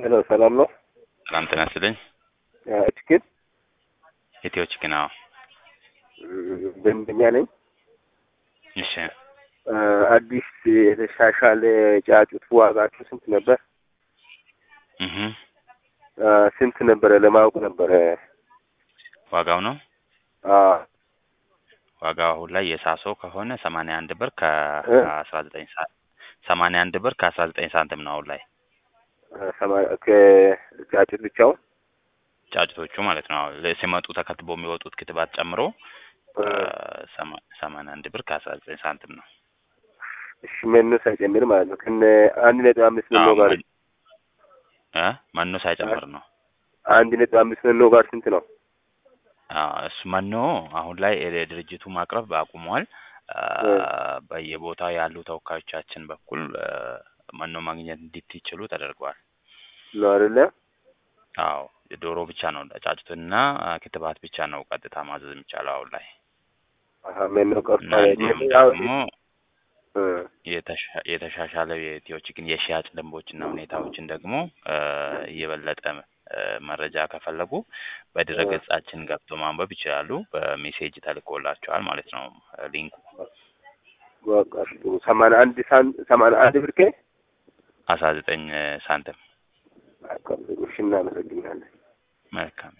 ሄሎ ሰላም ነው? ሰላም ጤና ይስጥልኝ። ችግር ኢትዮ ቺክን አዎ። ደንበኛ ነኝ። እሺ አዲስ የተሻሻለ ጫጩት ዋጋችሁ ስንት ነበር? እህ ስንት ነበረ ለማወቅ ነበረ። ዋጋው ነው አዎ ዋጋው አሁን ላይ የሳሶ ከሆነ ሰማንያ አንድ ብር ከአስራ ዘጠኝ ሰዓት ሰማንያ አንድ ብር ከአስራ ዘጠኝ ሳንቲም ነው አሁን ላይ ሰማ- ከጫጩት ብቻውን ጫጭቶቹ ማለት ነው። አሁን ሲመጡ ተከትቦ የሚወጡት ክትባት ጨምሮ ሰማ- ሰማንያ አንድ ብር ከአስራ ዘጠኝ ሳንቲም ነው። እሺ መኖ ሳይጨምር ማለት ነው። ከነ አንድ ነጥብ አምስት መኖ አዎ፣ ጋር መን- እ መኖ ሳይጨምር ነው። አንድ ነጥብ አምስት መኖ ጋር ስንት ነው? አዎ፣ እሱ መኖ አሁን ላይ ድርጅቱ ማቅረብ አቁሟል። አ፣ በየቦታው ያሉ ተወካዮቻችን በኩል አ፣ መኖ ማግኘት እንዲትችሉ ተደርገዋል። ነው አይደለ? አዎ ዶሮ ብቻ ነው ጫጩትና አ፣ ክትባት ብቻ ነው ቀጥታ ማዘዝ የሚቻለው አሁን ላይ አሀ መኖ እና ቀርቷል። እንዲሁም ያው ደግሞ እ የተሻ- የተሻሻለው የኢትዮ ቺክን የሽያጭ ደንቦችና ሁኔታዎችን ደግሞ አ፣ እየበለጠ አ፣ መረጃ ከፈለጉ በድረ ገጻችን ገብቶ ማንበብ ይችላሉ። በሜሴጅ ተልኮላቸዋል ማለት ነው ሊንኩ በቃ እሺ፣ ጥሩ ሰማንያ አንድ ሳን ሰማንያ አንድ ብር ከ አስራ ዘጠኝ ሳንቲም እሺ እናመሰግናለን። መልካም